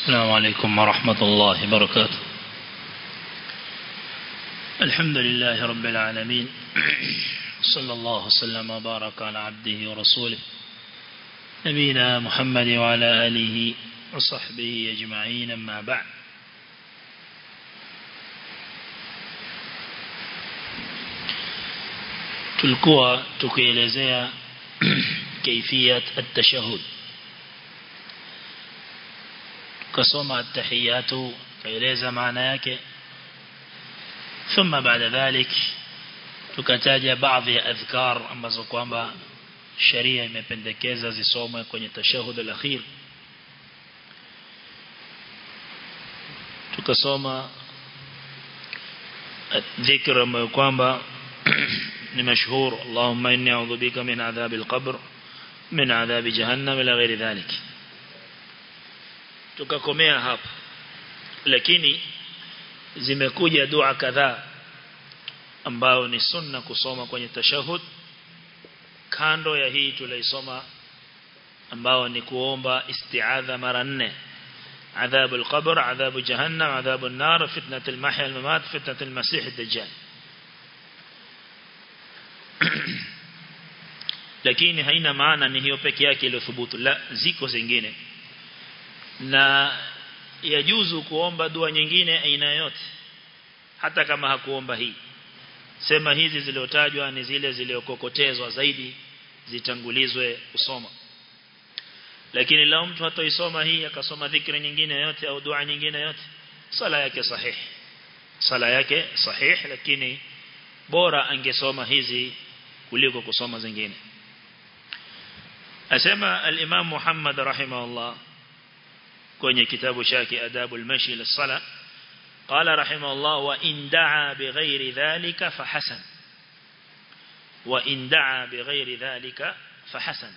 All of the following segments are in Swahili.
السلام عليكم ورحمة الله وبركاته الحمد لله رب العالمين صلى الله وسلم وبارك على عبده ورسوله نبينا محمد وعلى آله وصحبه أجمعين أما بعد tulikuwa tukielezea كيفية التشهد tukasoma at-tahiyatu kaeleza maana yake thumma baada dhalik tukataja baadhi ya adhkar ambazo kwamba sharia imependekeza zisomwe kwenye tashahud al-akhir tukasoma dhikra ambayo kwamba ni mashhur Allahumma inni a'udhu bika min adhab al-qabr min adhab jahannam ila ghairi dhalik tukakomea hapa lakini zimekuja dua kadhaa ambao ni sunna kusoma kwenye tashahud kando ya hii tuliisoma ambao ni kuomba isti'adha mara nne عذاب القبر عذاب جهنم عذاب النار فتنة المحيا الممات فتنة المسيح الدجال lakini haina maana ni hiyo peke yake iliyothubutu la ziko zingine na yajuzu kuomba dua nyingine aina yote hata kama hakuomba hii sema hizi ziliotajwa ni zile ziliokokotezwa zaidi zitangulizwe kusoma lakini lao mtu hatoisoma hii akasoma dhikri nyingine yote au dua nyingine yote sala yake sahihi sala yake sahihi lakini bora angesoma hizi kuliko kusoma zingine asema al-Imam Muhammad rahimahullah kwenye kitabu chake adabul mashi lis-sala qala rahimahullah wa in da'a bighairi dhalika fahasan wa in da'a bighairi dhalika fahasan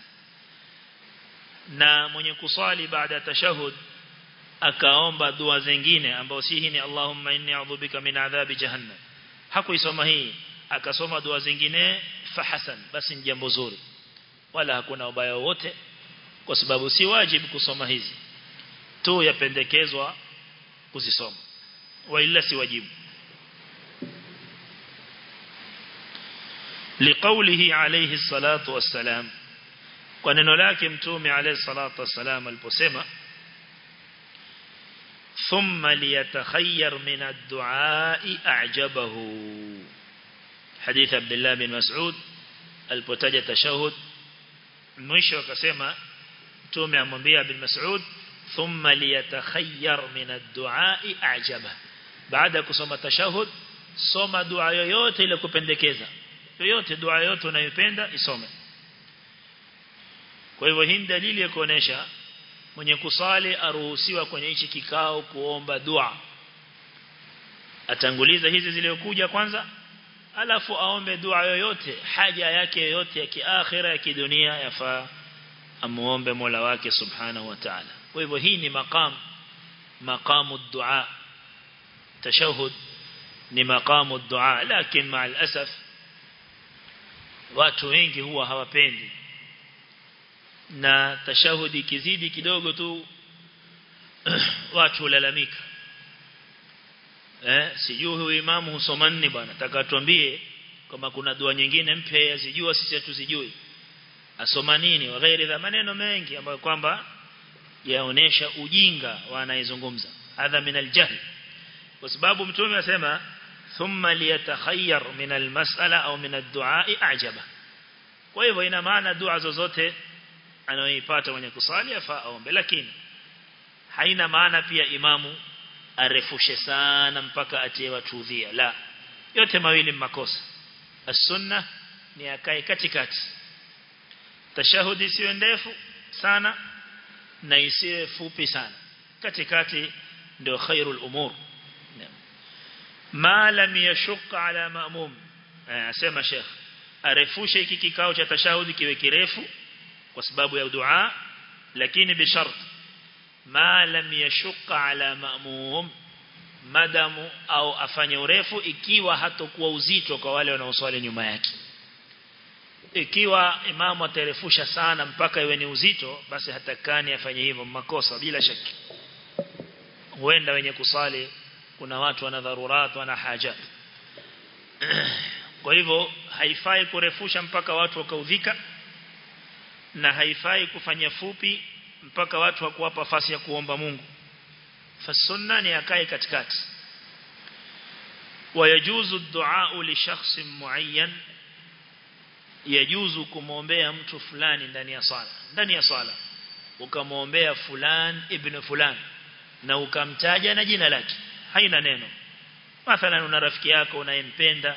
na mwenye kusali baada ya tashahud akaomba dua zingine ambao si hii ni Allahumma inni a'udhu bika min adhabi jahannam hakuisoma hii akasoma dua zingine fahasan basi ni jambo zuri wala hakuna ubaya wote kwa sababu si wajibu kusoma hizi tu yapendekezwa kuzisoma wala si wajibu liqaulihi alayhi salatu wassalam kwa neno lake mtume alayhi salatu wassalam aliposema thumma liyatakhayyar min ad-du'a a'jabahu hadith Abdullah bin Mas'ud alipotaja tashahud mwisho akasema mtume amwambia bin Mas'ud thumma liyatakhayyar min ad-du'a a'jaba baada kusoma tashahud soma dua yoyote ile kupendekeza yoyote dua yoyote unayopenda isome kwa hivyo hii dalili ya kuonesha mwenye kusali aruhusiwa kwenye hichi kikao kuomba dua atanguliza hizi zilizokuja kwanza alafu aombe dua yoyote haja yake yoyote ya kiakhira ya kidunia yafaa amuombe Mola wake subhanahu wa ta'ala kwa hivyo hii ni maqam maqamu dua tashahud ni maqamu dua lakini مع الاسف watu wengi huwa hawapendi na tashahudi kizidi kidogo tu watu lalamika eh sijui huyu imamu husoma nini bwana takatuambie kama kuna dua nyingine mpya sijua sisi hatuzijui asoma nini wa ghairi za maneno mengi ambayo kwamba yaonesha ujinga wanayezungumza hadha min aljahl kwa sababu mtume asema thumma liyatakhayyar min almas'ala au min ad-du'a a'jaba kwa hivyo ina maana dua zozote anayoipata mwenye kusali afaa aombe lakini haina maana pia imamu arefushe sana mpaka atie watu udhia la yote mawili makosa as-sunna ni akae katikati tashahudi isiwe ndefu sana na isiwe fupi sana katikati ndio khairul umur ma lam yashqa ala ma'mum asema sheikh arefushe hiki kikao cha tashahudi kiwe kirefu kwa sababu ya dua lakini bishart ma lam yashqa ala ma'mum madamu au afanye urefu ikiwa hatokuwa uzito kwa wale wanaoswali nyuma yake ikiwa imamu atarefusha sana mpaka iwe ni uzito basi hatakani afanye hivyo makosa bila shaki huenda wenye kusali kuna watu wana dharurat wana haja kwa hivyo haifai kurefusha mpaka watu wakaudhika na haifai kufanya fupi mpaka watu hakuwapa fasi ya kuomba Mungu fasunna ni akae katikati ويجوز الدعاء لشخص معين يجوز kumwombea mtu fulani ndani ya sala ndani ya sala ukamwombea fulan ibn fulan na ukamtaja na jina lake haina neno mathalan una rafiki yako unayempenda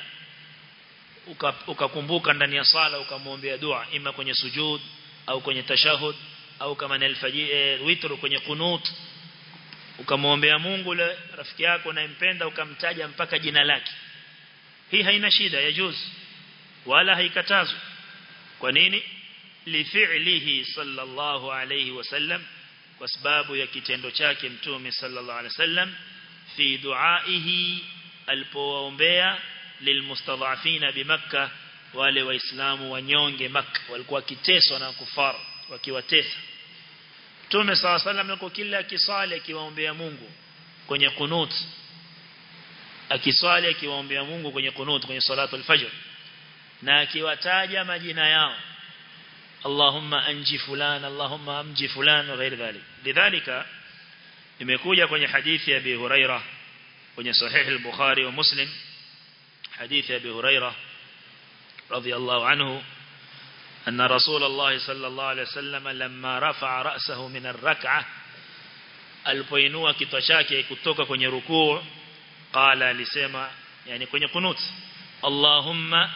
ukakumbuka uka ndani ya sala ukamwombea dua ima kwenye sujud au kwenye tashahud au kama ni alfajiri witr kwenye kunut ukamwombea Mungu yule rafiki yako unayempenda ukamtaja mpaka jina lake hii haina shida ya juz wala haikatazwi kwa nini lifi'lihi sallallahu alayhi wasallam kwa sababu ya kitendo chake mtume sallallahu alayhi wasallam fi duaihi alipowaombea lilmustadhafina bimakka wale waislamu wanyonge makka walikuwa kiteswa na kufar wakiwatesa Mtume saw sallam yuko kila akisali akiwaombea Mungu kwenye kunut akiswali akiwaombea Mungu kwenye kunut kwenye salatu al-fajr na akiwataja majina yao Allahumma anji fulan Allahumma amji fulan na ghairi dhalik lidhalika imekuja kwenye hadithi ya Abi Huraira kwenye sahih al-Bukhari wa Muslim hadithi ya Abi Huraira radiyallahu anhu أن رسول الله صلى الله عليه وسلم لما رفع رأسه من الركعة alipoinua kichwa chake kutoka kwenye rukuu qala alisema yani kwenye kunut Allahumma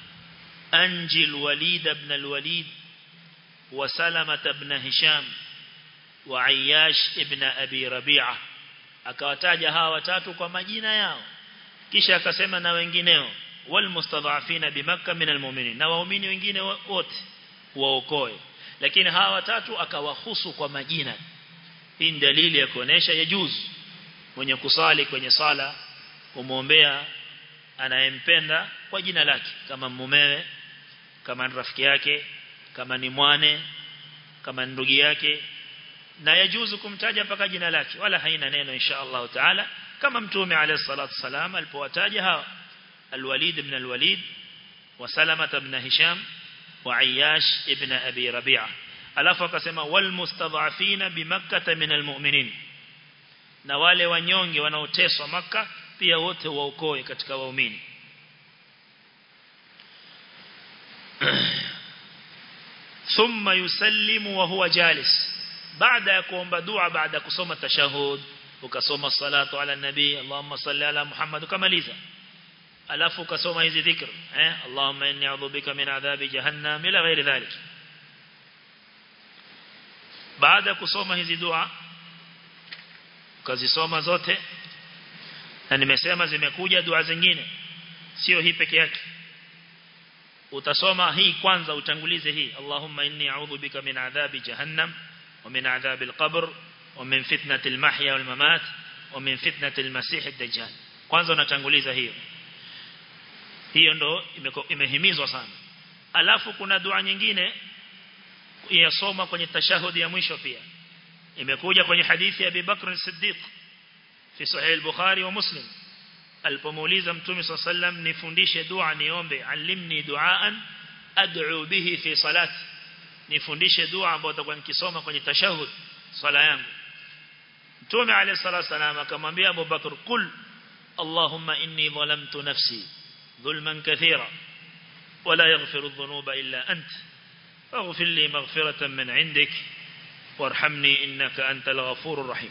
anji alwalid ibn alwalid wa salama ibn hisham wa ayyash ibn abi rabi'a akawataja hawa watatu kwa majina yao kisha akasema na wengineo walmustadhafina bimakka min almu'minin na waumini wengine wote waokoe lakini hawa watatu akawahusu kwa majina hii ni dalili ya kuonesha yajuzu mwenye kusali kwenye sala kumwombea anayempenda kwa jina lake kama mumewe kama ni rafiki yake kama ni mwane kama ndugu yake na yajuzu kumtaja mpaka jina lake wala haina neno insha Allah taala kama mtume alayhi salatu wasalam alipowataja hawa الوليد بن الوليد وسلمة بن هشام وعياش ابن أبي ربيعة alafu akasema walmustadhafina bimakkah min almu'minin na wale wanyonge wanaoteswa maka pia wote waokoe katika waumini thumma yusallimu wa huwa jalis baada ya kuomba dua baada ya kusoma tashahud ukasoma salatu ala nabii Allahumma salli ala Muhammad ukamaliza alafu ukasoma hizi dhikr eh Allahumma inni a'udhu bika min adhabi jahannam ila ghairi dhalik baada kusoma hizi dua ukazisoma zote na nimesema zimekuja dua zingine sio hii peke yake utasoma hii kwanza utangulize hii Allahumma inni a'udhu bika min adhabi jahannam wa min adhabi al-qabr wa min fitnati al-mahya wal mamat wa min fitnati al-masih ad-dajjal kwanza unatanguliza hiyo hiyo ndo imehimizwa sana alafu kuna dua nyingine yasoma kwenye tashahudi ya mwisho pia imekuja kwenye hadithi ya Abu Bakr as-Siddiq fi sahih al-Bukhari wa Muslim alipomuuliza mtume صلى الله عليه وسلم nifundishe dua niombe alimni duaan ad'u bihi fi salati nifundishe dua ambayo nitakuwa nikisoma kwenye tashahud swala yangu mtume alayhi salatu wasalam akamwambia Abu Bakr kul Allahumma inni dhalamtu nafsi ظلما كثيرا ولا يغفر الذنوب إلا أنت فاغفر لي مغفرة من عندك وارحمني إنك أنت الغفور الرحيم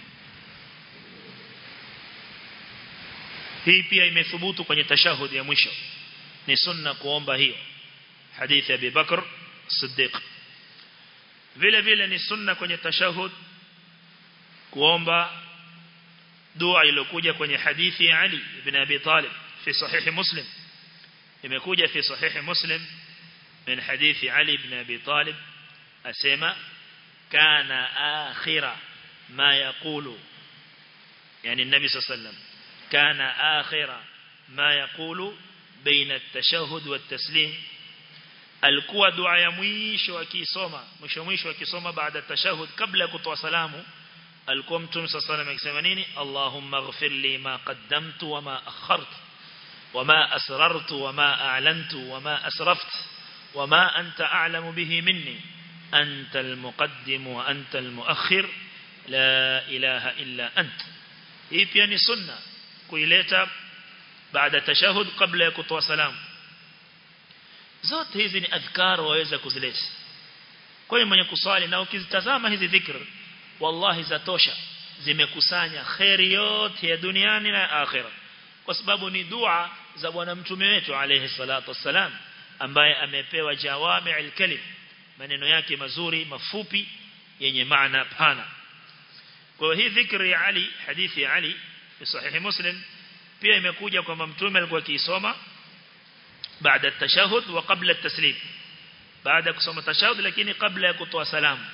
hii pia imethubutu kwenye tashahudi ya mwisho ni sunna kuomba hiyo hadithi ya Abu Bakr Siddiq vile vile ni sunna kwenye tashahud kuomba dua iliyokuja kwenye hadithi ya Ali ibn Abi Talib fi sahihi Muslim imekuja fi sahihi Muslim min hadithi Ali ibn Abi Talib asema kana akhira ma yaqulu yani النبي صلى الله عليه وسلم كان آخر ما يقول بين التشهد والتسليم alikuwa dua ya mwisho akisoma mwisho mwisho akisoma baada ya tashahud kabla ya kutoa salamu alikuwa mtume sallallahu alayhi akisema nini Allahumma ighfir li ma qaddamtu wa ma akhartu wa ma asrartu wa ma a'lantu wa ma asraftu wa ma anta a'lamu bihi minni anta al-muqaddim wa anta al-muakhir la ilaha illa ant hii pia ni sunna kuileta baada tashahud kabla ya kutoa salamu zote hizi ni adhkar waweza kuzileta kwa hiyo mwenye kuswali na ukizitazama hizi dhikr wallahi zatosha zimekusanya khairi yote ya duniani na akhira kwa sababu ni dua za bwana mtume wetu alayhi salatu wassalam ambaye amepewa jawami'ul kalim maneno yake mazuri mafupi yenye maana pana kwa hii dhikri ya Ali hadithi ya Ali fi sahihi muslim pia imekuja kwamba mtume alikuwa akisoma baada ya tashahud wa kabla at-taslim baada kusoma tashahud lakini kabla ya kutoa salamu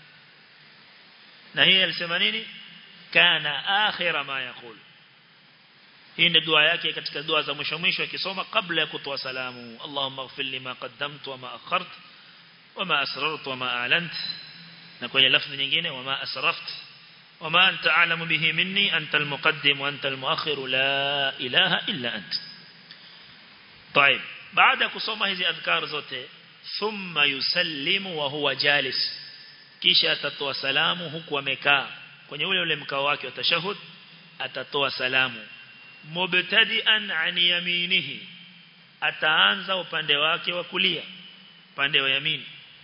na hii alisema nini kana akhira ma yaqul hii ndio dua yake katika dua za mwisho mwisho akisoma kabla ya kutoa salamu Allahumma ighfir li ma qaddamtu wa ma akhartu wa ma asrartu wa ma a'lantu na kwenye lafzi nyingine wa ma asraftu وما أنت أعلم به مني أنت المقدم وأنت المؤخر لا إله إلا أنت طيب بعد كسوما هذه أذكار زوته ثم يسلم وهو جالس kisha atatoa salamu huku amekaa kwenye ule ule mkao wake wa tashahud atatoa salamu mubtadi'an an yaminihi ataanza upande wake wa kulia upande wa yamini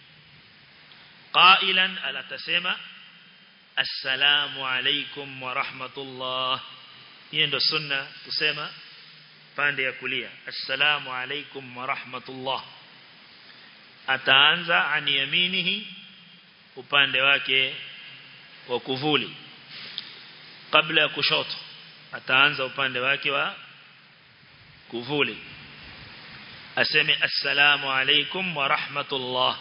qailan alatasema assalamu alaikum wa rahmatullah hiyo ndo sunna kusema pande ya kulia assalamu alaikum wa rahmatullah ataanza an yaminihi upande wake wa kuvuli kabla ya kushoto ataanza upande wake wa kuvuli aseme assalamu alaikum wa rahmatullah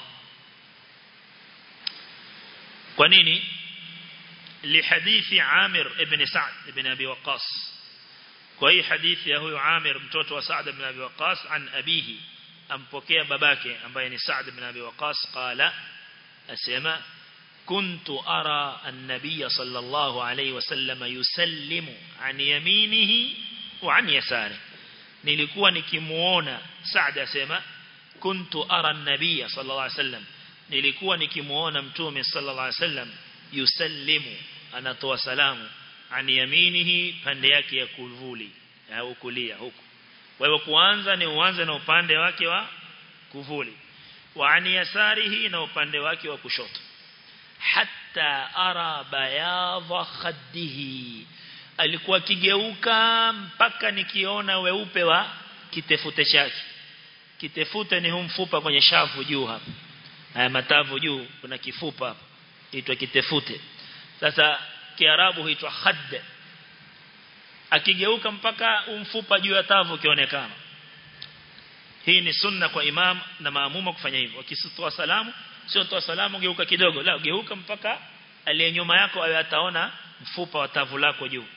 kwa nini لحديث عامر ابن سعد ابن أبي وقاص كوي حديث يهو عامر متوت وسعد بن أبي وقاص عن أبيه أمبوكي بباكي أمبين سعد بن أبي وقاص قال أسيما كنت أرى النبي صلى الله عليه وسلم يسلم عن يمينه وعن يساره nilikuwa nikimuona Saad asema kuntu ara an-nabiy sallallahu alayhi wasallam nilikuwa nikimuona mtume sallallahu alayhi wasallam yusallimu anatoa salamu an yaminihi pande yake ya kuvuli au kulia huku kwa hivyo kuanza ni uanze na upande wake wa kuvuli wa an yasarihi na upande wake wa kushoto hatta ara bayadha khaddihi alikuwa kigeuka mpaka nikiona weupe wa kitefute chake kitefute ni humfupa kwenye shavu juu hapa haya matavu juu kuna kifupa hapa itwa kitefute sasa kiarabu huitwa khadd akigeuka mpaka umfupa juu ya tavu kionekana hii ni sunna kwa imam na maamuma kufanya hivyo wakitoa salamu sio toa salamu geuka kidogo la geuka mpaka aliye nyuma yako awe ataona mfupa wa tavu lako juu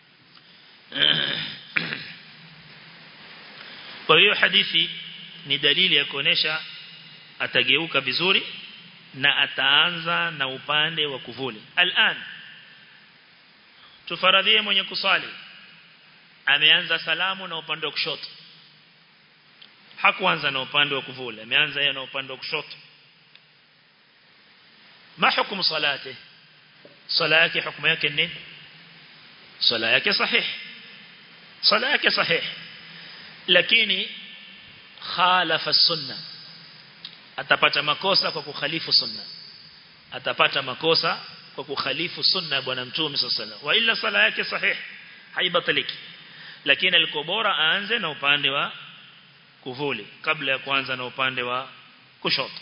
kwa hiyo hadithi ni dalili ya kuonesha atageuka vizuri na ataanza na upande wa kuvuli al'an tufaradhie mwenye kusali ameanza salamu na upande wa kushoto hakuanza na upande wa kuvuli ameanza yeye na upande wa kushoto ma hukumu salate sala yake hukumu yake nini sala yake sahih sala yake sahih lakini khalafa sunna atapata makosa kwa kukhalifu sunna atapata makosa kwa kukhalifu sunna ya bwana mtume sallallahu wa illa sala yake sahih haibatiliki lakini alikuwa bora aanze na upande wa kuvuli kabla ya kuanza na upande wa kushoto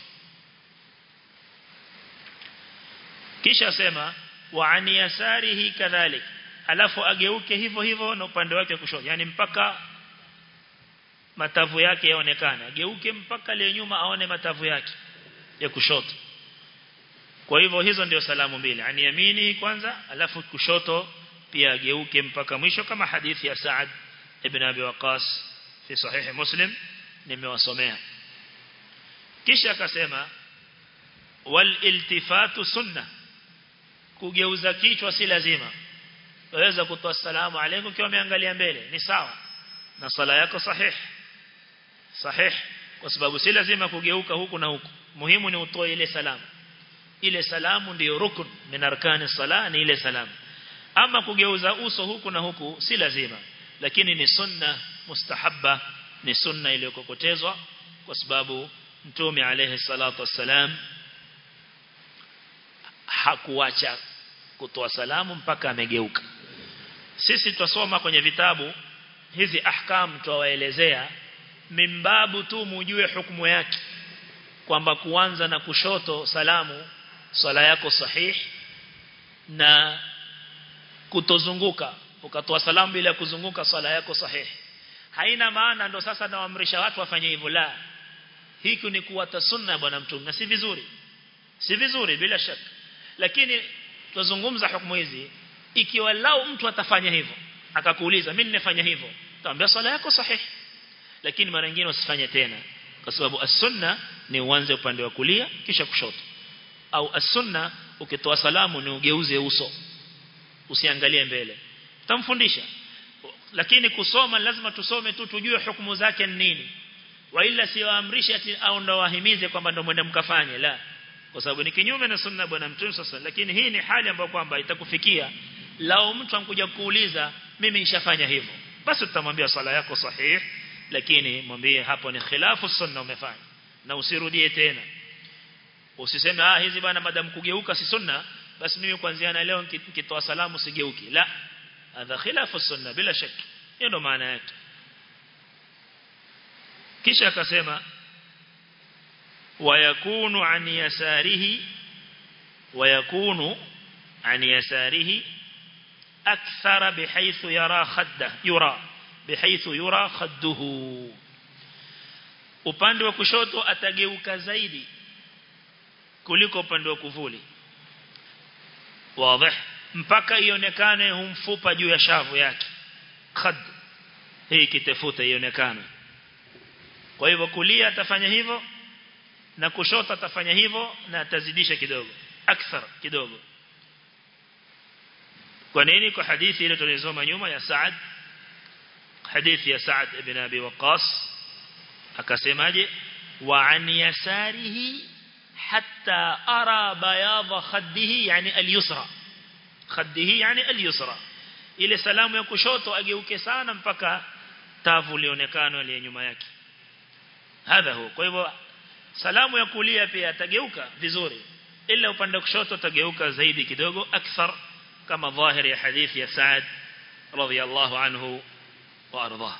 kisha sema wa an yasarihi kadhalik alafu ageuke hivyo hivyo na upande wake kushoto yani mpaka matavu yake yaonekane ageuke mpaka le nyuma aone matavu yake ya kushoto kwa hivyo hizo ndio salamu mbili ani yamini kwanza alafu kushoto pia ageuke mpaka mwisho kama hadithi ya Saad ibn Abi Waqas fi sahihi Muslim nimewasomea kisha akasema wal iltifatu sunna kugeuza kichwa si lazima waweza kutoa salamu alaykum ukiwa umeangalia mbele ni sawa na sala yako sahihi sahihi kwa sababu si lazima kugeuka huku na huku muhimu ni utoe ile salamu ile salamu ndiyo rukun min arkani sala ni ile salamu ama kugeuza uso huku na huku si lazima lakini ni sunna mustahabba ni sunna iliyokokotezwa kwa sababu mtume alayhi salatu wassalam hakuacha kutoa salamu mpaka amegeuka sisi tutasoma kwenye vitabu hizi ahkam tuwaelezea mimbabu tu mujue hukumu yake kwamba kuanza na kushoto salamu swala yako sahihi na kutozunguka ukatoa salamu bila kuzunguka swala yako sahihi haina maana ndo sasa nawaamrisha watu wafanye hivyo la hiki ni kuwata sunna bwana mtume na si vizuri si vizuri bila shaka lakini tuzungumza hukumu hizi ikiwa lao mtu atafanya hivyo akakuuliza mimi nimefanya hivyo taambia swala yako sahihi lakini mara nyingine usifanye tena kwa sababu as-sunna ni uanze upande wa kulia kisha kushoto au as-sunna ukitoa salamu ni ugeuze uso usiangalie mbele tutamfundisha lakini kusoma lazima tusome tu tujue hukumu zake ni nini waila siwaamrishe ati au ndo wahimize kwamba ndo mwende mkafanye la kwa sababu ni kinyume na sunna bwana mtume sasa lakini hii ni hali ambayo kwamba itakufikia lao mtu ankuja kuuliza mimi nishafanya hivyo basi tutamwambia swala yako sahihi lakini mwambie hapo ni khilafu sunna umefanya na usirudie tena usiseme ah hizi bana madam kugeuka si sunna basi mimi kuanzia na leo nikitoa salamu sigeuki la hadha khilafu sunna bila shaki hiyo ndo maana yake kisha akasema ويكون عن يساره ويكون عن يساره أكثر بحيث يرى خده يرى بحيث يرى خده upande wa kushoto atageuka zaidi kuliko upande wa kuvuli wazi mpaka ionekane humfupa juu ya shavu yake khad hii kitafuta ionekane kwa hivyo kulia atafanya hivyo na kushoto atafanya hivyo na atazidisha kidogo akthar kidogo kwa nini kwa hadithi ile tulizoma nyuma ya Saad hadithi ya Saad ibn Abi Waqqas akasemaje wa an yasarihi hatta ara bayadha khaddihi yani al-yusra khaddihi yani al-yusra ile salamu ya kushoto ageuke sana mpaka tavu lionekana ile nyuma yake hadha huo kwa hivyo salamu ya kulia pia atageuka vizuri ila upande kushoto atageuka zaidi kidogo akthar kama dhahiri ya hadithi ya Saad radhiyallahu anhu wa ardhah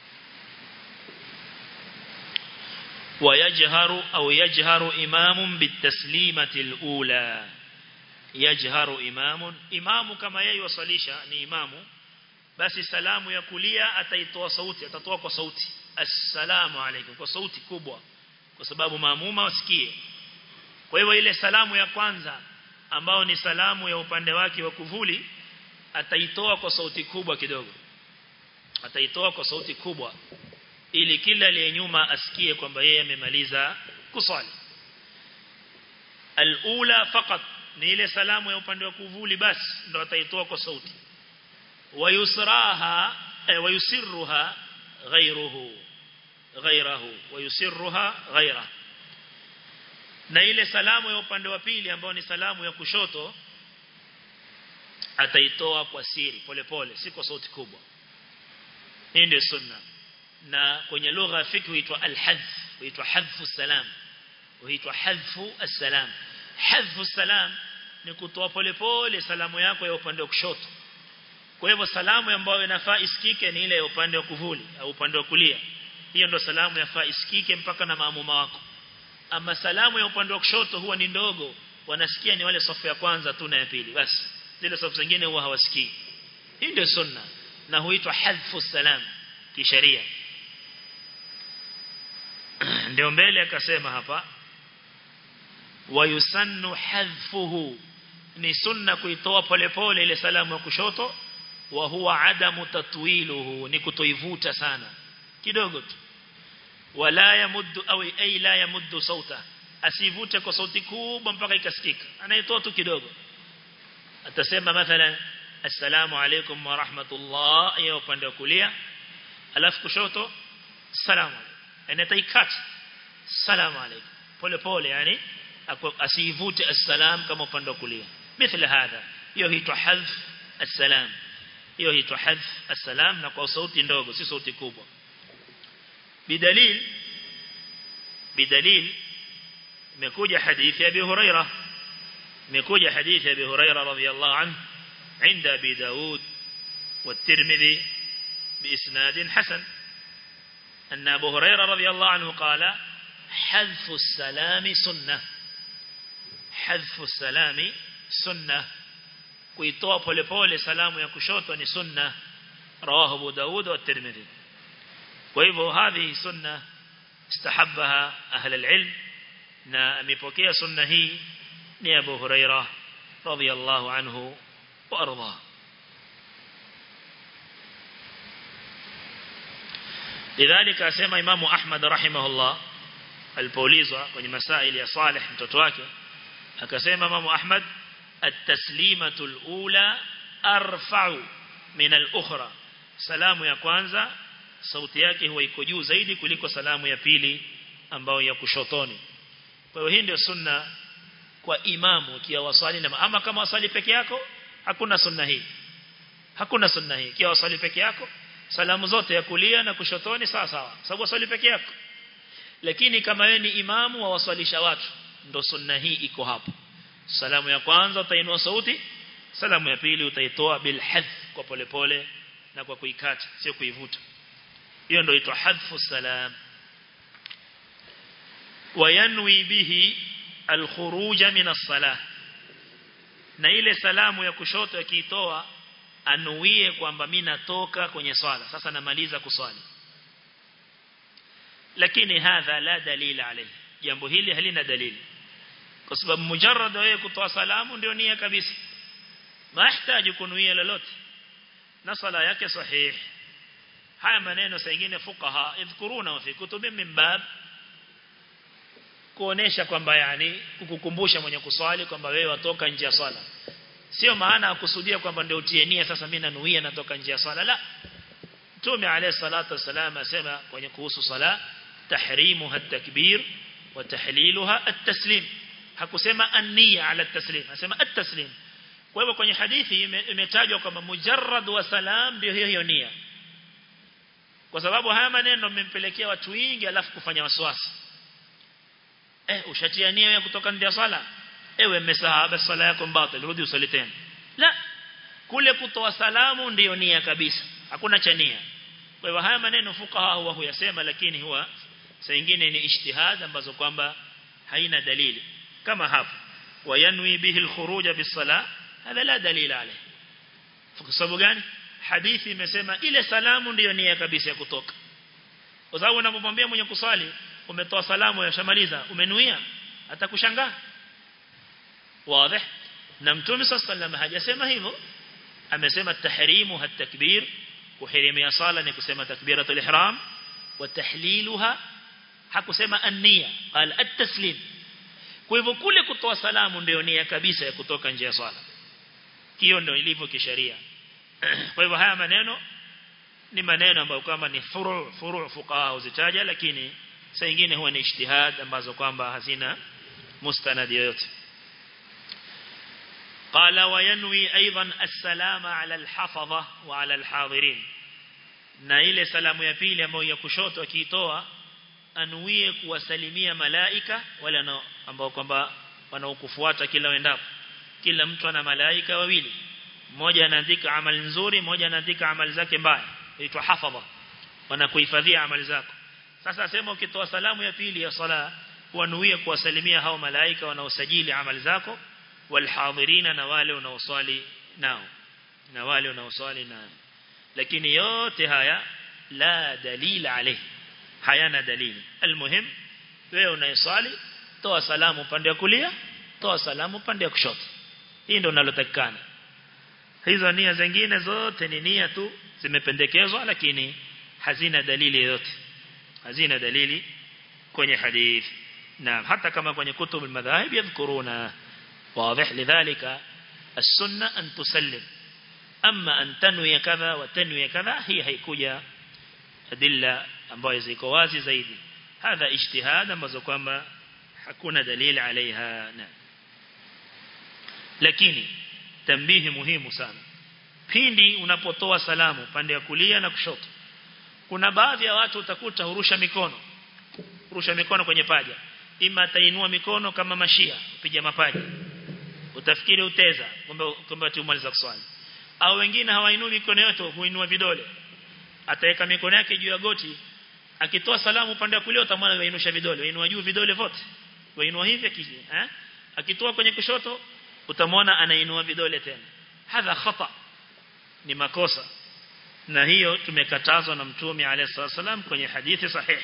ويجهر أو يجهر إمام بالتسليمة الأولى يجهر إمام إمام كما يوصليشا ni imamu basi salamu ya kulia ataitoa sauti atatoa kwa sauti assalamu alaykum kwa sauti kubwa kwa sababu maamuma wasikie kwa hivyo ile salamu ya kwanza ambao ni salamu ya upande wake wa kuvuli ataitoa kwa sauti kubwa kidogo ataitoa kwa sauti kubwa ili kila aliye nyuma asikie kwamba yeye amemaliza kusali alula fakat ni ile salamu ya upande wa kuvuli basi ndo ataitoa kwa sauti wayusraha eh, wayusirruha ghayruhu ghayrahu wayusirruha ghayra na ile salamu ya upande wa pili ambao ni salamu ya kushoto ataitoa kwa siri polepole si kwa sauti kubwa hii ndio sunna na kwenye lugha ya fiqh huitwa al-hadf huitwa hadfu salam huitwa hadfu as-salam hadfu salam ni kutoa polepole salamu yako ya upande wa kushoto kwa hivyo salamu ambayo inafaa isikike ni ile ya upande wa kuvuli au upande wa kulia hiyo ndo salamu yafaa isikike mpaka na maamuma wako ama salamu ya upande wa kushoto huwa ni ndogo wanasikia ni wale safu ya kwanza tu na ya pili basi zile safu zingine huwa hawasikii hii ndio sunna na huitwa hadfu salam kisheria ndio mbele akasema hapa wayusannu hadfuhu ni sunna kuitoa polepole ile salamu ya kushoto wa huwa adamu tatwiluhu ni kutoivuta sana kidogo tu wala yamuddu au ay la yamuddu sauta asivute kwa sauti kubwa mpaka ikasikika anaitoa tu kidogo atasema mathalan assalamu alaykum wa rahmatullah ya upande wa kulia alafu kushoto salamu alaykum anataikat salamu alaykum pole pole yani asivute assalam kama upande wa kulia mithla hadha hiyo huitwa hadf assalam hiyo huitwa hadf assalam na kwa sauti ndogo si sauti kubwa bidalil bidalil imekuja hadithi ya Abi Huraira imekuja hadithi ya Abi Huraira radhiyallahu anhu عند أبي داود والترمذي بإسناد حسن أن أبو هريرة رضي الله عنه قال حذف السلام سنة حذف السلام سنة kuitoa polepole salamu ya kushoto ni sunna rawahu Abu Daud wa Tirmidhi kwa hivyo hadhi sunna istahabbaha ahli alilm na amepokea sunna hii ni Abu Huraira radhiyallahu anhu wa arda lidhalika asema Imam Ahmad rahimahullah alipoulizwa kwenye masaili ya Saleh mtoto wake akasema Imam Ahmad at-taslimatu al-ula arfa'u min al-ukhra salamu ya kwanza sauti yake huwa iko juu zaidi kuliko salamu ya pili ambayo ya kushotoni kwa hiyo hii ndio sunna kwa imamu kia wasali na ama kama wasali peke yako hakuna sunna hii hakuna sunna hii kia wasali peke yako salamu zote ya kulia na kushotoni sawa sawa sababu wasali peke yako lakini kama wewe ni imamu wa waswalisha watu ndo sunna hii iko hapo salamu ya kwanza utainua sauti salamu ya pili utaitoa bil hadh kwa polepole na kwa kuikata sio kuivuta hiyo ndio itwa hadfu salam wayanwi bihi alkhuruj min as-salah na ile salamu ya kushoto akiitoa anuie kwamba mimi natoka kwenye swala sasa namaliza kuswali lakini hadha la dalila alayhi jambo hili halina dalili kwa sababu mujarrad wewe kutoa salamu ndio nia kabisa mahitaji kunuia lolote na sala yake sahihi haya maneno saa nyingine fuqaha idhkuruna fi kutubi min bab kuonesha kwamba yani kukukumbusha mwenye kuswali kwamba wewe watoka nje ya swala sio maana akusudia kwamba ndio utie nia sasa mimi nanuia natoka nje ya swala la Mtume alayhi salatu wasalam asema kwenye kuhusu sala tahrimuha at-takbir wa tahliluha at-taslim hakusema an-niyya ala at-taslim asema at-taslim kwa hivyo kwenye hadithi imetajwa kwamba mujarrad wa salam ndio hiyo hiyo nia kwa sababu haya maneno mmempelekea watu wengi alafu kufanya waswasi eh ushatia nia ya kutoka nje ya swala ewe mmesahaba swala yako mbatil rudi usali tena la kule kutoa salamu ndiyo nia kabisa hakuna cha nia kwa hivyo haya maneno fuqaha huwa huyasema lakini huwa saa nyingine ni ijtihad ambazo kwamba haina dalili kama hapo wayanwi bihi alkhuruj bisala hada la dalila alayhi kwa sababu gani hadithi imesema ile salamu ndiyo nia kabisa ya kutoka kwa sababu unapomwambia mwenye kuswali umetoa salamu yashamaliza umenuia atakushangaa wazi na mtume sallallahu hajasema hivyo amesema tahrimu hatakbir kuhirimia sala ni kusema takbiratul ihram wa tahliluha hakusema an-niyya qala at-taslim kwa hivyo kule kutoa salamu ndio nia kabisa ya kutoka nje ya swala hiyo ndio ilivyo kisheria kwa hivyo haya maneno ni maneno ambayo kama ni furu furu fuqaha uzitaja lakini saa nyingine huwa ni ijtihad ambazo kwamba hazina mustanad yoyote قال وينوي أيضا السلام على الحفظة وعلى الحاضرين na ile salamu ya pili ambayo ya kushoto akiitoa anuie kuwasalimia malaika wale ambao kwamba wanaokufuata kila wendapo kila mtu ana malaika wawili mmoja anaandika amali nzuri mmoja anaandika amali zake mbaya inaitwa hafadha wanakuhifadhia amali zako sasa sema ukitoa salamu ya pili ya sala wanuie kuwasalimia hao malaika wanaosajili amali zako walhadhirina na wale wanaoswali nao na wale wanaoswali nao lakini yote haya la dalila alayhi hayana dalili almuhim wewe unayeswali toa salamu upande wa kulia toa salamu upande wa kushoto hii ndio unalotakikana hizo nia zingine zote ni nia tu zimependekezwa lakini hazina dalili yoyote hazina dalili kwenye hadithi na hata kama kwenye kutubu madhahib yadhkuruna واضح لذلك السنة أن تسلم أما أن تنوي كذا وتنوي كذا هي هيكوجا أدلة ambayo ziko wazi zaidi hadha ijtihad ambazo kwamba hakuna dalili alaiha na lakini tambihi muhimu sana pindi unapotoa salamu pande ya kulia na kushoto kuna baadhi ya watu utakuta hurusha mikono hurusha mikono kwenye paja ima atainua mikono kama mashia kupiga mapaja utafikiri uteza kumbe kumbe tumaliza kuswali au wengine hawainui mikono yote huinua vidole ataweka mikono yake juu ya goti akitoa salamu upande wa kulia utamwona wainusha vidole wainua juu vidole vote wainua hivi kiji eh akitoa kwenye kushoto utamwona anainua vidole tena hadha khata ni makosa na hiyo tumekatazwa na mtume alayhi salam kwenye hadithi sahihi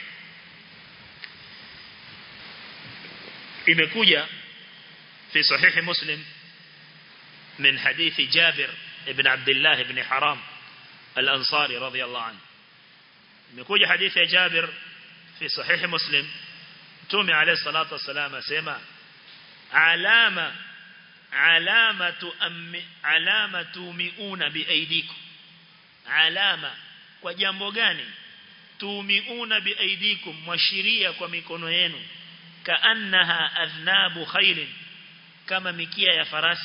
imekuja في صحيح مسلم من حديث جابر ابن عبد الله بن حرام الأنصاري رضي الله عنه imekuja hadithi ya Jabir fi sahih Muslim Mtume عليه الصلاه والسلام asema alama alamatu ammi alamatu miuna biaidikum alama kwa jambo gani tumiuna biaidikum mwashiria kwa mikono yenu kaannaha adhnabu khairin kama mikia ya farasi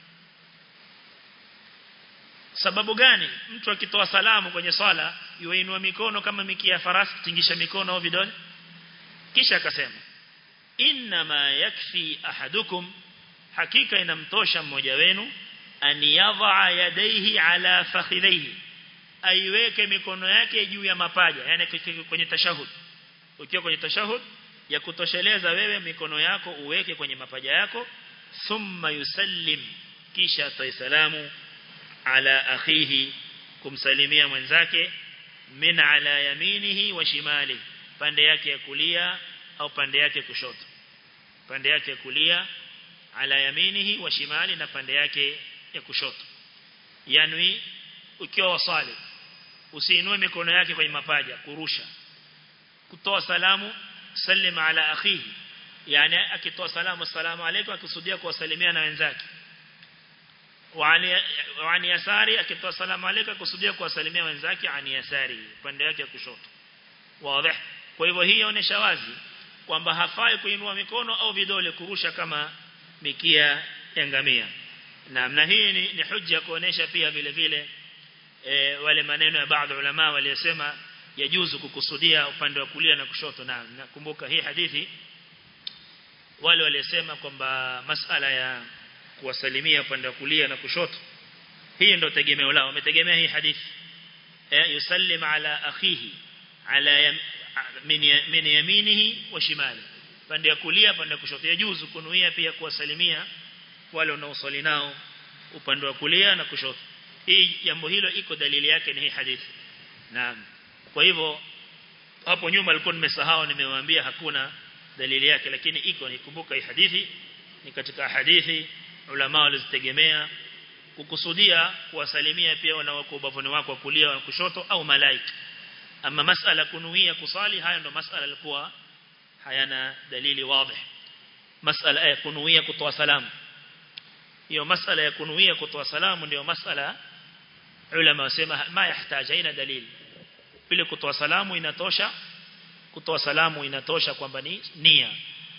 sababu gani mtu akitoa salamu kwenye swala yuinua mikono kama mikia ya farasi tingisha mikono au vidole kisha akasema inma yakfi ahadukum hakika inamtosha mmoja wenu an yadha yadaihi ala fakhidhihi aiweke mikono yake juu ya mapaja yani kwenye tashahud ukiwa kwenye tashahud ya kutosheleza wewe mikono yako uweke kwenye mapaja yako thumma yusallim kisha atoe salamu ala akhihi kumsalimia mwenzake min ala yaminihi wa shimali pande yake ya kulia au pande yake kushoto pande yake ya kulia ala yaminihi wa shimali na pande yake ya kushoto yani ukiwa wasali usiinue mikono yake kwenye mapaja kurusha kutoa salamu sallim ala akhihi yani akitoa salamu assalamu alaykum akisudia kuwasalimia na wenzake wa ani yasari akitoa salamu alaykum akusudia kuwasalimia wenzake ani yasari pande yake ya kushoto wazi kwa hivyo hii inaonyesha wazi kwamba hafai kuinua mikono au vidole kurusha kama mikia ya ngamia na na hii ni, ni hujja kuonesha pia vile vile e, wale maneno ya baadhi ulama waliosema yajuzu kukusudia upande wa kulia na kushoto na nakumbuka hii hadithi wale waliosema kwamba masala ya kuwasalimia upande wa kulia na kushoto hii ndio tegemeo lao wametegemea hii hadithi eh yusallim ala akhihi ala yam, min, min yaminihi wa shimali pande ya kulia pande ya kushoto yajuzu kunuia pia kuwasalimia wale wanaosali nao upande wa kulia na kushoto hii jambo hilo iko dalili yake ni hii hadithi naam kwa hivyo hapo nyuma alikuwa nimesahau nimewaambia hakuna dalili yake lakini iko nikumbuka hii hadithi ni katika hadithi ulama walizitegemea kukusudia kuwasalimia pia wanawako ubavuni wako wa kulia na kushoto au malaika ama masala kunuia kusali haya ndo masala yalikuwa hayana dalili wazi masala ya kunuia kutoa salamu hiyo masala ya kunuia kutoa salamu ndio masala ulama wasema ma yahitaji ina dalili vile kutoa salamu inatosha kutoa salamu inatosha kwamba ni nia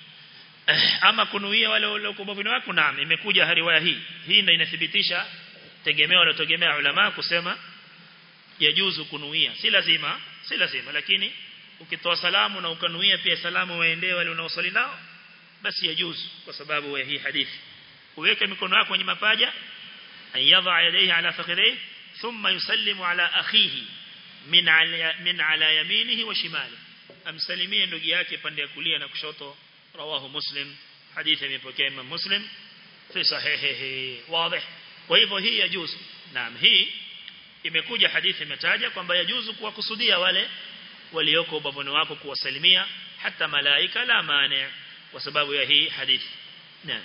ama kunuia wale wale kubavuni wako naam imekuja riwaya hii hii ndio inathibitisha tegemeo walotegemea ulama kusema yajuzu kunuia si lazima si lazima lakini ukitoa salamu na ukanuia pia salamu waendee wale unaosali nao basi yajuzu kwa sababu ya hii hadithi uweke mikono yako kwenye mapaja ayadha yadayhi ala fakhidhihi thumma yusallimu ala akhihi min ala min ala yaminihi wa shimali amsalimie ndugu yake pande ya kulia na kushoto rawahu muslim hadithi imepokea imam muslim fi sahihihi wazi kwa hivyo hii yajuzu naam hii imekuja hadithi imetaja kwamba yajuzu kuwakusudia wale walioko ubavuni wako kuwasalimia hata malaika la maana kwa sababu ya hii hadithi naam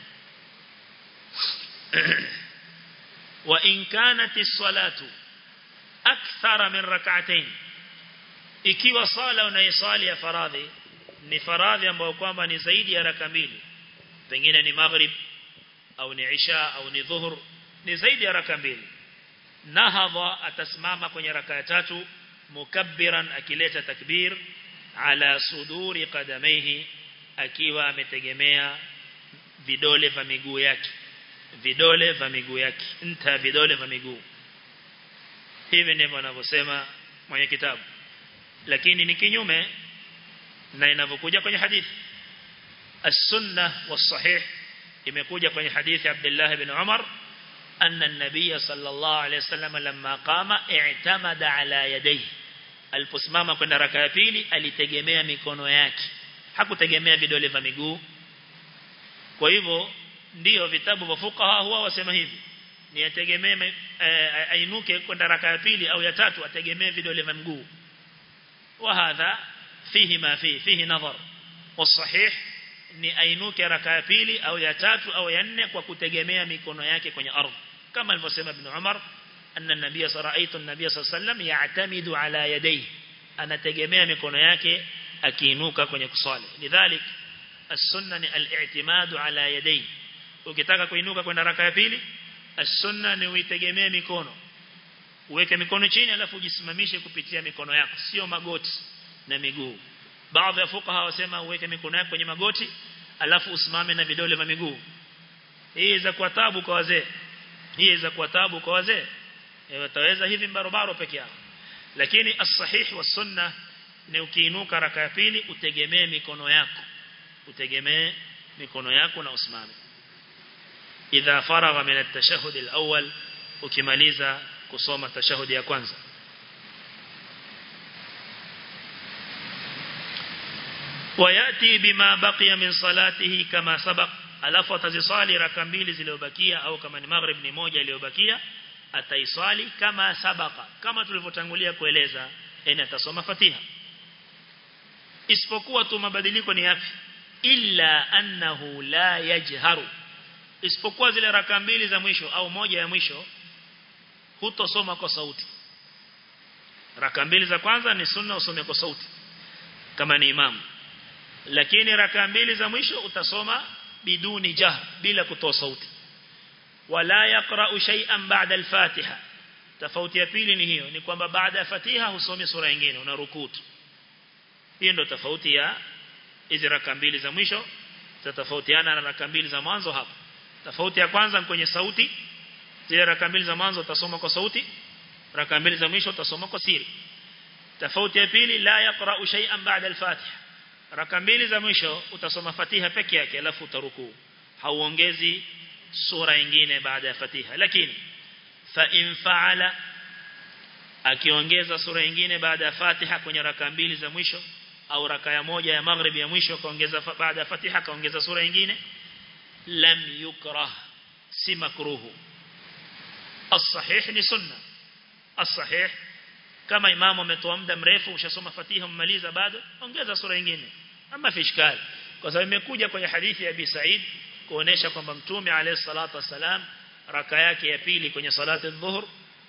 wa in kanat as-salatu akthara min rak'atayn ikiwa sala unayosali ya faradhi ni faradhi ambayo kwamba ni zaidi ya raka mbili pengine ni maghrib au ni isha au ni dhuhur ni zaidi ya raka mbili nahadha atasimama kwenye raka ya tatu mukabbiran akileta takbir ala suduri qadamaihi akiwa ametegemea vidole vya miguu yake vidole vya miguu yake nta vidole vya miguu hivi ndivyo anavyosema mwenye kitabu lakini ni kinyume na inavyokuja kwenye hadithi as-sunnah was-sahih imekuja kwenye hadithi Abdullah ibn Umar anna an-nabiy sallallahu alayhi wasallam lamma qama i'tamada ala yadayhi aliposimama kwenda raka ya pili alitegemea mikono yake hakutegemea vidole vya miguu kwa hivyo ndio vitabu vya fuqaha huwa wasema hivi ni ategemee ainuke kwenda raka ya pili au ya tatu ategemee vidole vya mguu wa hadha fihi ma fihi fihi nadhar والصحيح ni ainuke raka ya pili au ya tatu au ya nne kwa kutegemea mikono yake kwenye ardhi kama alivyosema ibn Umar anna nabiy saraitu an-nabiy sallam ya'tamidu ala yadayhi anategemea mikono yake akiinuka kwenye kusali lidhalik as-sunna ni al-i'timadu ala yadayhi ukitaka kuinuka kwenda raka ya pili as-sunna ni uitegemee mikono uweke mikono chini alafu ujisimamishe kupitia mikono yako sio magoti na miguu baadhi ya fuqaha wasema uweke mikono yako kwenye magoti alafu usimame na vidole vya miguu hii za kwa tabu kwa wazee hii za kwa tabu kwa wazee wataweza hivi barabara peke yao lakini as-sahih was sunna ni ukiinuka raka ya pili utegemee mikono yako utegemee mikono yako na usimame idha faragha min at-tashahhud al-awwal ukimaliza kusoma tashahudi ya kwanza وياتي بما بقي من صلاته كما سبق alafu ataziswali raka mbili zilizobakia au kama ni maghrib ni moja iliyobakia ataiswali kama sabaka kama tulivyotangulia kueleza yani atasoma fatiha isipokuwa tu mabadiliko ni yapi illa annahu la yajharu isipokuwa zile raka mbili za mwisho au moja ya mwisho hutosoma kwa sauti raka mbili za kwanza ni sunna usome kwa sauti kama ni imamu lakini raka mbili za mwisho utasoma biduni jahr bila kutoa sauti wala yaqra'u shay'an ba'da al-fatiha tofauti ya pili ni hiyo ni kwamba baada ya fatiha husomi sura nyingine una rukutu hiyo ndio tofauti ya hizi raka mbili za mwisho tatofautiana na raka mbili za mwanzo hapo tofauti ya kwanza kwenye sauti zile raka mbili za mwanzo utasoma kwa sauti raka mbili za mwisho utasoma kwa siri tofauti ya pili la yaqra'u shay'an ba'da al-fatiha raka mbili za mwisho utasoma fatiha peke yake alafu utarukuu hauongezi sura nyingine baada ya fatiha lakini fa in fa'ala akiongeza sura nyingine baada ya fatiha kwenye raka mbili za mwisho au raka ya moja ya maghrib ya mwisho kaongeza baada ya fatiha kaongeza sura nyingine lam yukrah si makruhu as-sahih ni sunna as-sahih kama imamu ametoa muda mrefu ushasoma fatiha umaliza bado ongeza sura nyingine ama fishkali kwa sababu imekuja kwenye hadithi ya Abi Said kuonesha kwamba mtume alayhi salatu wasalam raka yake ya pili kwenye salati adh-dhuhr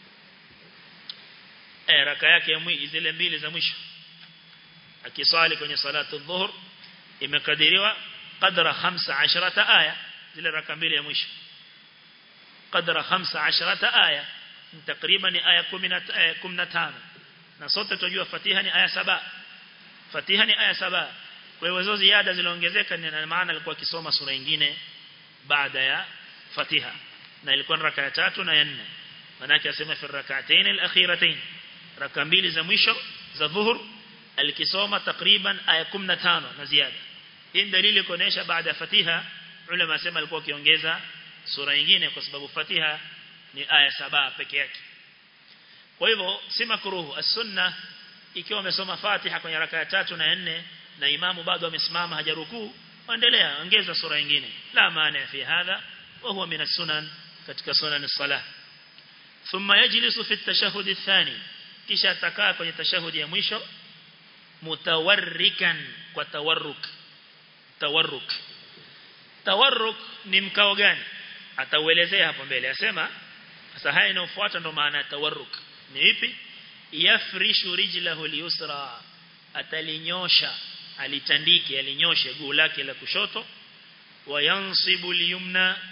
eh raka yake ya mwisho zile mbili za mwisho akiswali kwenye salati adh-dhuhr imekadiriwa qadra 15 aya zile raka mbili ya mwisho qadra 15 aya takriban aya 15 na sote tunajua Fatiha ni aya saba Fatiha ni aya saba kwa hiyo hizo ziada ziliongezeka ni maana alikuwa akisoma sura nyingine baada ya Fatiha na ilikuwa raka ya tatu na ya nne manake asema fi rak'atayn al-akhiratayn raka mbili za mwisho za dhuhur alikisoma takriban aya 15 na ziada hii dalili kuonesha baada ya Fatiha ulama asema alikuwa akiongeza sura nyingine kwa sababu Fatiha ni aya saba peke yake kwa hivyo si makruhu as-sunna ikiwa umesoma Fatiha kwenye raka ya tatu na nne na imamu bado amesimama hajarukuu endelea ongeza sura nyingine la maana fi hadha wa huwa min as-sunan katika sunan as-salah thumma yajlisu fi at-tashahhud ath-thani kisha atakaa kwenye tashahudi ya mwisho mutawarrikan kwa tawarruk tawarruk tawarruk ni mkao gani atauelezea hapo mbele asema sasa haya inayofuata ndo maana ya tawarruk ni ipi yafrishu rijlahu liyusra atalinyosha alitandike alinyoshe guu lake la kushoto wayansibu liyumna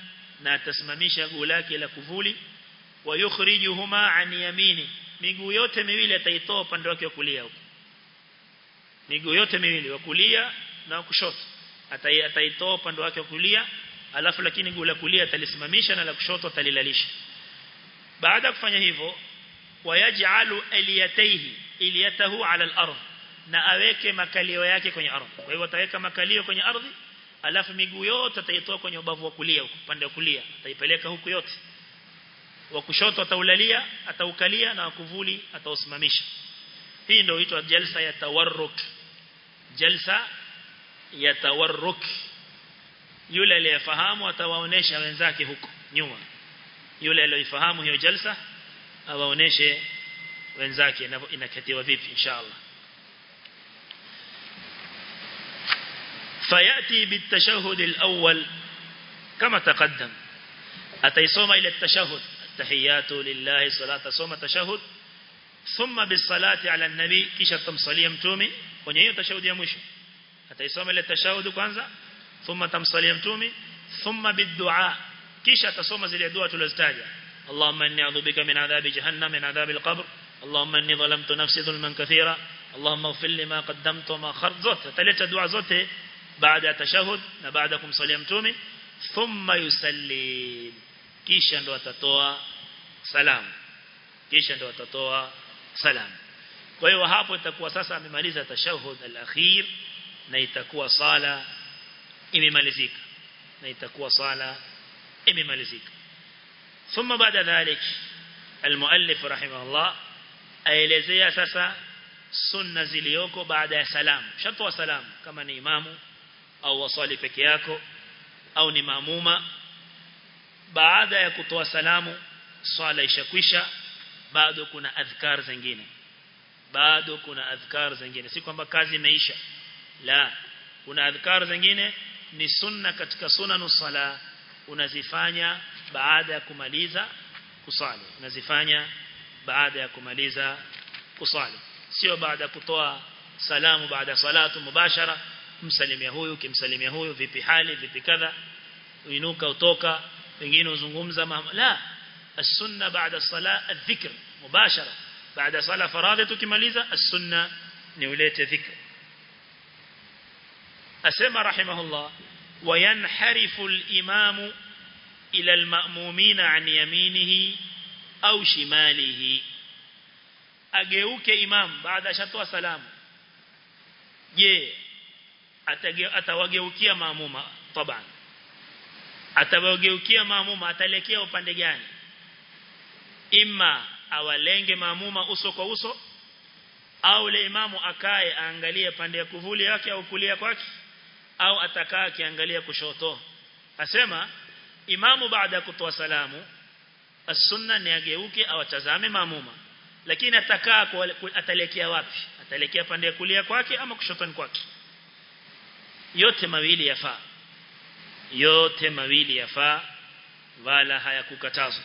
na atasimamisha guu lake la kuvuli wa yukhrijuhuma an yamini miguu yote miwili ataitoa upande wake wa kulia huko miguu yote miwili wa kulia na wa kushoto ataitoa upande wake wa kulia alafu lakini guu la kulia atalisimamisha na la kushoto atalilalisha baada ya kufanya hivyo wayaj'alu aliyataihi iliyatahu ala al-ardh na aweke makalio yake kwenye ardhi kwa hivyo ataweka makalio kwenye ardhi alafu miguu yote ataitoa kwenye ubavu wa kulia huko upande wa kulia ataipeleka huku yote wa kushoto ataulalia ataukalia na wakuvuli atausimamisha hii ndio huitwa jalsa ya tawarruk jalsa ya tawarruk yule aliyefahamu atawaonesha wenzake huko nyuma yule aliyefahamu hiyo jalsa awaoneshe wenzake inakatiwa vipi inshallah فيأتي بالتشهد الأول كما تقدم أتيصوم إلى التشهد التحيات لله صلاة صوم تشهد ثم بالصلاة على النبي كيش تمصلي متومي ونهي تشهد يا مشو أتيصوم إلى التشهد كwanza ثم تمصلي متومي ثم بالدعاء كيش تصوم زي الدعاء تلزتاجا اللهم إني أعوذ بك من عذاب جهنم من عذاب القبر اللهم إني ظلمت نفسي ظلما كثيرا اللهم اغفر لي ما قدمت وما خرت zote ataleta dua zote baada ya tashahud na baada kumsalia mtume thumma yusallim kisha ndo atatoa salamu kisha ndo atatoa salamu kwa hiyo hapo itakuwa sasa amemaliza tashahud al-akhir na itakuwa sala imemalizika na itakuwa sala imemalizika ثم بعد ذلك المؤلف رحمه الله aelezea sasa sunna ziliyoko baada ya salamu shatoa salamu kama ni imamu au wasali peke yako au ni maamuma baada ya kutoa salamu swala ishakwisha bado kuna adhkar zingine bado kuna adhkar zingine si kwamba kazi imeisha la kuna adhkar zingine ni sunna katika sunanu sala unazifanya baada ya kumaliza kusali unazifanya baada ya kumaliza kusali sio baada ya kutoa salamu baada salatu mubashara msalimia huyu kimsalimia huyu vipi hali vipi kadha uinuka utoka wengine uzungumza la السنه بعد الصلاه الذكر مباشره بعد صلاه فرائض tukimaliza السنه ni ulete dhikr asema rahimahullah وينحرف الامام الى المأمومين عن يمينه au shimalihi ageuke imam baada ya shatoa salamu je atawageukia maamuma taban atawageukia maamuma atalekea upande gani imma awalenge maamuma uso kwa uso au le imamu akae aangalie pande ya kuvuli yake au kulia kwake au atakaa akiangalia kushoto asema imamu baada ya kutoa salamu as-sunna ni ageuke au atazame maamuma lakini atakaa atalekea wapi atalekea pande ya kulia kwake ama kushotoni kwake yote mawili yafaa yote mawili yafaa wala hayakukatazwa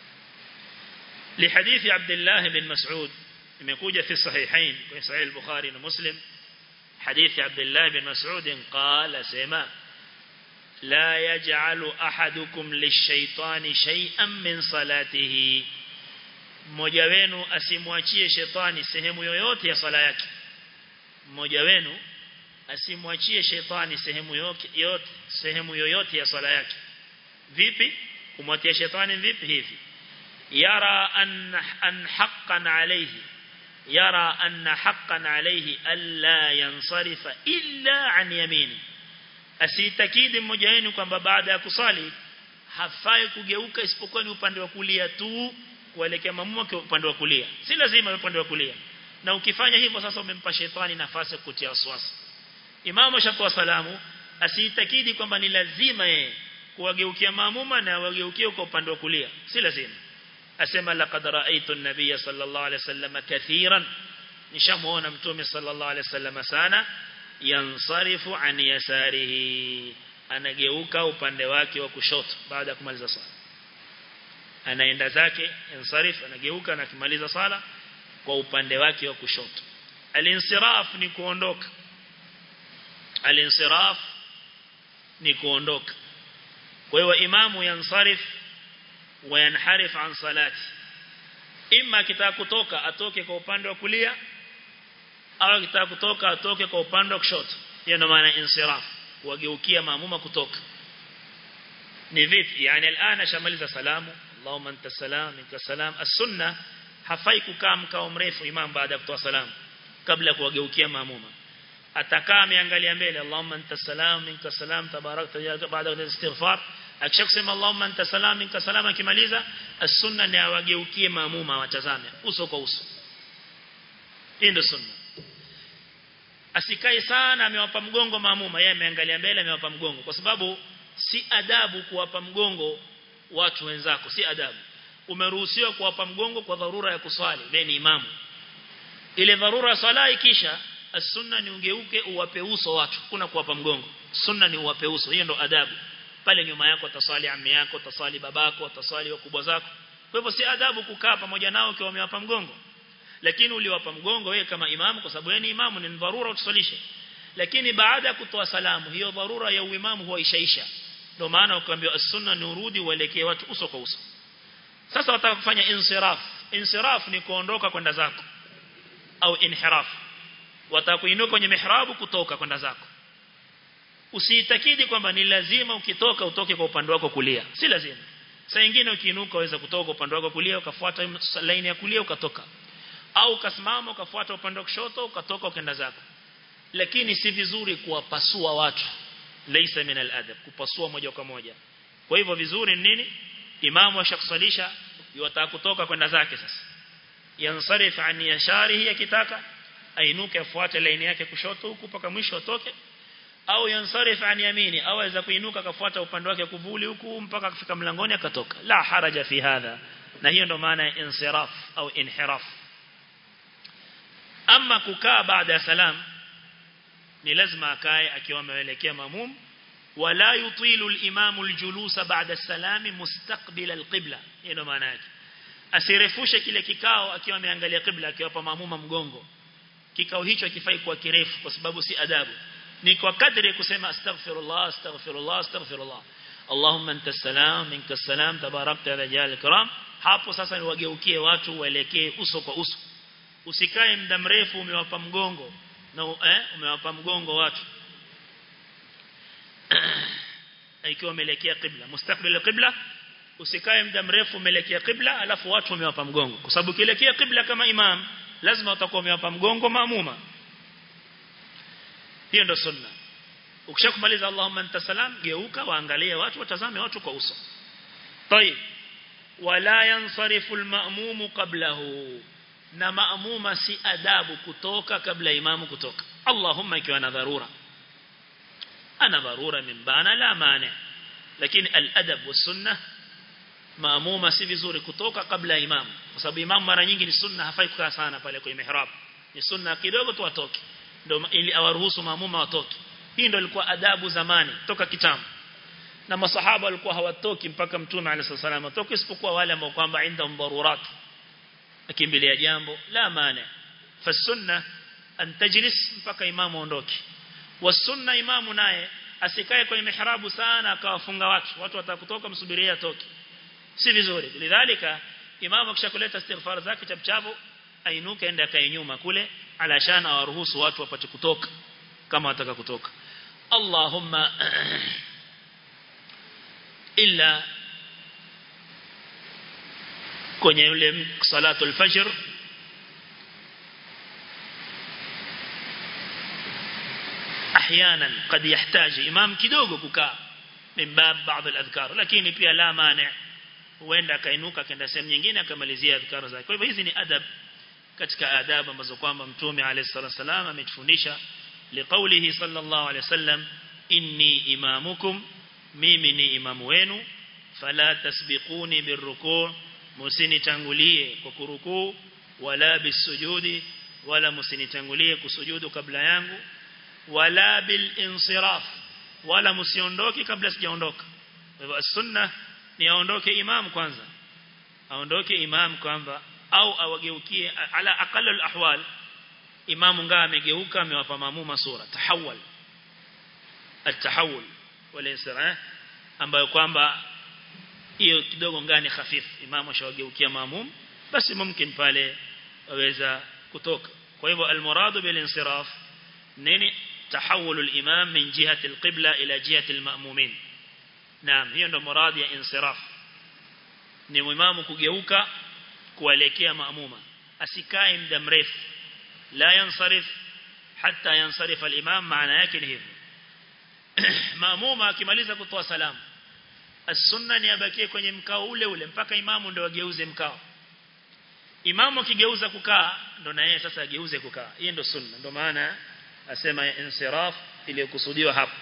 لحديث عبد الله بن مسعود imekuja في الصحيحين في صحيح البخاري ومسلم حديث عبد الله بن مسعود قال سما لا يجعل أحدكم للشيطان شيئا من صلاته mmoja wenu asimwachie shetani sehemu yoyote ya sala yake mmoja wenu asimwachie shetani sehemu yoyote sehemu yoyote ya sala yake vipi kumwatia shetani vipi hivi yara an an haqqan alayhi yara anna haqqan alayhi alla yansarifa illa an yamini asitakidi mmoja wenu kwamba baada ya kusali hafai kugeuka isipokuwa ni upande wa kulia tu kuelekea mamuma kwa upande wa kulia si lazima upande wa kulia na ukifanya hivyo sasa umempa shetani nafasi ya kutia waswasi imamu shatoa salamu asiitakidi kwamba ni lazima yeye kuwageukia maamuma na wageukie kwa upande wa kulia si lazima asema laqad ra'aytu an-nabiy sallallahu alayhi wasallam kathiran nishamuona mtume sallallahu alayhi wasallam sana yansarifu an yasarihi anageuka upande wake wa kushoto baada ya kumaliza swala anaenda zake yansarif anageuka na kumaliza sala kwa upande wake wa kushoto alinsiraf ni kuondoka alinsiraf ni kuondoka kwa hiyo imamu yansarif wa yanharif an salati imma akitaka kutoka atoke kwa upande wa kulia au akitaka kutoka atoke kwa upande wa kushoto hiyo ndio maana insiraf wageukia maamuma kutoka ni vipi yani alana shamaliza salamu Allahumma anta salam minka salam as-sunna hafai kukaa mkao mrefu imam baada ya kutoa salamu kabla ya kuwageukia maamuma atakaa ameangalia mbele Allahumma anta salam minka salam tabarakta ya baada ya istighfar akishakusema Allahumma anta salam minka salam akimaliza as-sunna ni awageukie maamuma watazame uso kwa uso hii ndio sunna asikae sana amewapa mgongo maamuma yeye ameangalia mbele amewapa mgongo kwa sababu si adabu kuwapa mgongo watu wenzako si adabu umeruhusiwa kuwapa mgongo kwa dharura ya kuswali wewe ni imamu ile dharura ya swala ikisha as-sunna ni ungeuke uwape uso watu kuna kuwapa mgongo sunna ni uwape uso hiyo ndo adabu pale nyuma yako taswali ammi yako taswali babako taswali wakubwa zako kwa hivyo si adabu kukaa pamoja nao ukiwa umewapa mgongo lakini uliwapa mgongo wewe kama imamu kwa sababu wewe ni imamu ni dharura utusalishe lakini baada ya kutoa salamu hiyo dharura ya uimamu huwa ishaisha ndio maana ukaambiwa as-sunna ni urudi uelekee watu uso kwa uso sasa wataka kufanya insiraf insiraf ni kuondoka kwenda zako au inhiraf wataka kuinuka kwenye mihrabu kutoka kwenda zako usiitakidi kwamba ni lazima ukitoka utoke kwa upande wako kulia si lazima saa nyingine ukiinuka waweza kutoka upande wako kulia ukafuata laini ya kulia ukatoka au ukasimama ukafuata upande wa kushoto ukatoka ukaenda zako lakini si vizuri kuwapasua watu laysa min al-adab kupasua moja kwa moja kwa hivyo vizuri ni nini imamu ashakusalisha yataka kutoka kwenda zake sasa yansarif an yasharihi akitaka ainuke afuate laini yake kushoto huku mpaka mwisho atoke au yansarif an yamini au aweza kuinuka akafuata upande wake kuvuli huku mpaka kufika mlangoni akatoka la haraja fi hadha na hiyo ndo maana ya insiraf au inhiraf ama kukaa baada ya salam ni lazima akae akiwa ameelekea mamum wala yutilu al-imamu al-julusa ba'da as-salami mustaqbil al-qibla hiyo maana yake asirefushe kile kikao akiwa ameangalia qibla akiwapa mamuma mgongo kikao hicho kifai kuwa kirefu kwa sababu si adabu ni kwa kadri kusema astaghfirullah astaghfirullah astaghfirullah Allahumma anta salam minka salam tabarakta ya jalal karam hapo sasa ni wageukie watu waelekee uso kwa uso usikae muda mrefu umewapa mgongo na eh umewapa mgongo watu ikiwa umeelekea qibla mustaqbil qibla usikae muda mrefu umeelekea qibla alafu watu wamewapa mgongo kwa sababu kielekea qibla kama imam lazima utakuwa umewapa mgongo maamuma hiyo ndio sunna ukishakumaliza Allahumma anta salam geuka waangalie watu watazame watu kwa uso طيب wala yansarifu al-ma'mum qablahu na maamuma si adabu kutoka kabla imamu kutoka Allahumma ikiwa na dharura ana dharura min bana la mani lakini al-adab wa sunnah maamuma si vizuri kutoka kabla imamu kwa sababu imamu mara nyingi ni sunna hafai kukaa sana pale kwenye mihrab ni sunna kidogo tu atoke ndio ili awaruhusu maamuma watoke hii ndio ilikuwa adabu zamani toka kitambo na masahaba walikuwa hawatoki mpaka mtume alayhi sallam atoke isipokuwa wale ambao kwamba inda dharurat akimbilia jambo la maana fasunna an tajlis mpaka imamu aondoke wasunna imamu naye asikae kwenye mihrabu sana akawafunga watu watu watakutoka msubiria atoke si vizuri lidhalika imamu akishakuleta istighfar zake chapchapo ainuke ende akae nyuma kule alashana awaruhusu watu wapate kutoka kama wataka kutoka Allahumma illa kwenye yule salatu al-fajr احيانا قد يحتاج امام kidogo kukaa min bab baadhi al-adhkar lakini pia la mani huenda akainuka akaenda sehemu nyingine akamalizia adhkar zake kwa hivyo hizi ni adab katika adabu ambazo kwamba mtume alayhi salatu wasallam ametufundisha liqaulihi sallallahu alayhi wasallam inni imamukum mimi ni imamu wenu fala tasbiquni birruku' musinitangulie kwa kurukuu wala bisujudi wala musinitangulie kusujudu kabla yangu wala bil insiraf wala musiondoki kabla sijaondoka kwa hivyo sunna ni aondoke imam kwanza aondoke imam kwanza au awageukie ala aqallul ahwal imamu ngaa amegeuka amewapa maamuma sura tahawul at-tahawul wal insiraf ambayo kwamba hiyo kidogo ngani hafifu imamu ashawageukia maamum basi mumkin pale waweza kutoka kwa hivyo almuradu bil insiraf nini tahawul al-imam min jihati al-qibla ila jihati al-ma'mumin naam hiyo ndo muradi ya insiraf ni imamu kugeuka kuelekea maamuma asikae muda mrefu la yansarif hatta yansarif al-imam maana yake ni hivyo maamuma akimaliza kutoa salamu as-sunna ni abakie kwenye mkao ule ule mpaka imamu ndo ageuze mkao imamu akigeuza kukaa ndo na yeye sasa ageuze kukaa hiyo ndo sunna ndo maana asema insiraf iliyokusudiwa hapa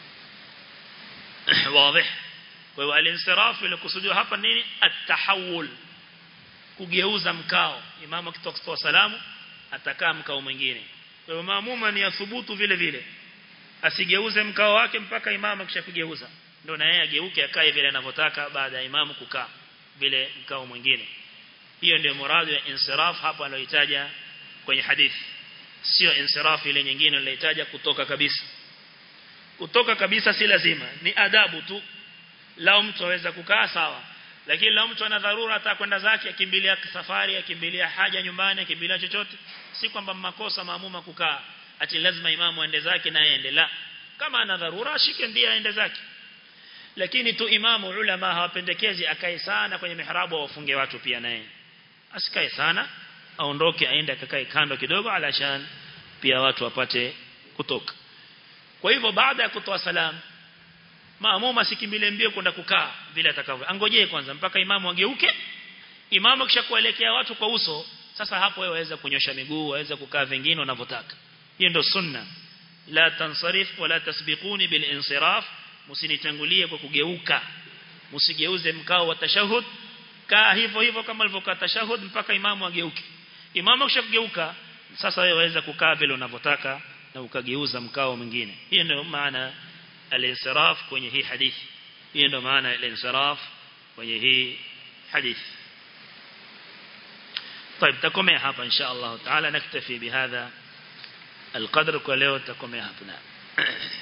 wazi kwa hiyo al-insiraf iliyokusudiwa hapa nini at-tahawul kugeuza mkao imamu akitoka kutoa salamu atakaa mkao mwingine kwa hiyo maamuma ni athubutu vile vile asigeuze mkao wake mpaka imamu akishakugeuza ndio na yeye ageuke akae vile anavyotaka baada ya imamu kukaa vile mkao mwingine hiyo ndio muradi ya insiraf hapa aloitaja kwenye hadithi sio insiraf ile nyingine aloitaja kutoka kabisa kutoka kabisa si lazima ni adabu tu lao mtu aweza kukaa sawa lakini lao mtu ana dharura atakwenda zake akimbilia safari akimbilia haja nyumbani akimbilia chochote si kwamba makosa maamuma kukaa ati lazima imamu aende zake na aende la kama ana dharura ashike ndiye aende zake lakini tu imamu ulama hawapendekezi akae sana kwenye mihrabu wafunge watu pia naye asikae sana aondoke aende akakae kando kidogo alashan pia watu wapate kutoka kwa hivyo baada ya kutoa salamu maamuma sikimbile mbio kwenda kukaa vile atakavyo angojee kwanza mpaka imamu ageuke imamu kisha kuelekea watu kwa uso sasa hapo wewe waweza kunyosha miguu waweza kukaa vingine unavyotaka hiyo ndio sunna la tansarif wala tasbiquni bil insiraf msinitangulie kwa kugeuka msigeuze mkao wa tashahud kaa hivyo hivyo kama alivyokaa tashahud mpaka imamu ageuke imamu kishageuka sasa wewe waweza kukaa vile unavyotaka na ukageuza mkao mwingine hiyo ndio maana al-insiraf kwenye hii hadithi hiyo ndio maana al-insiraf kwenye hii hadithi طيب تكمل hapa insha Allah taala naktafi bihadha القدر kwa leo takomea hapa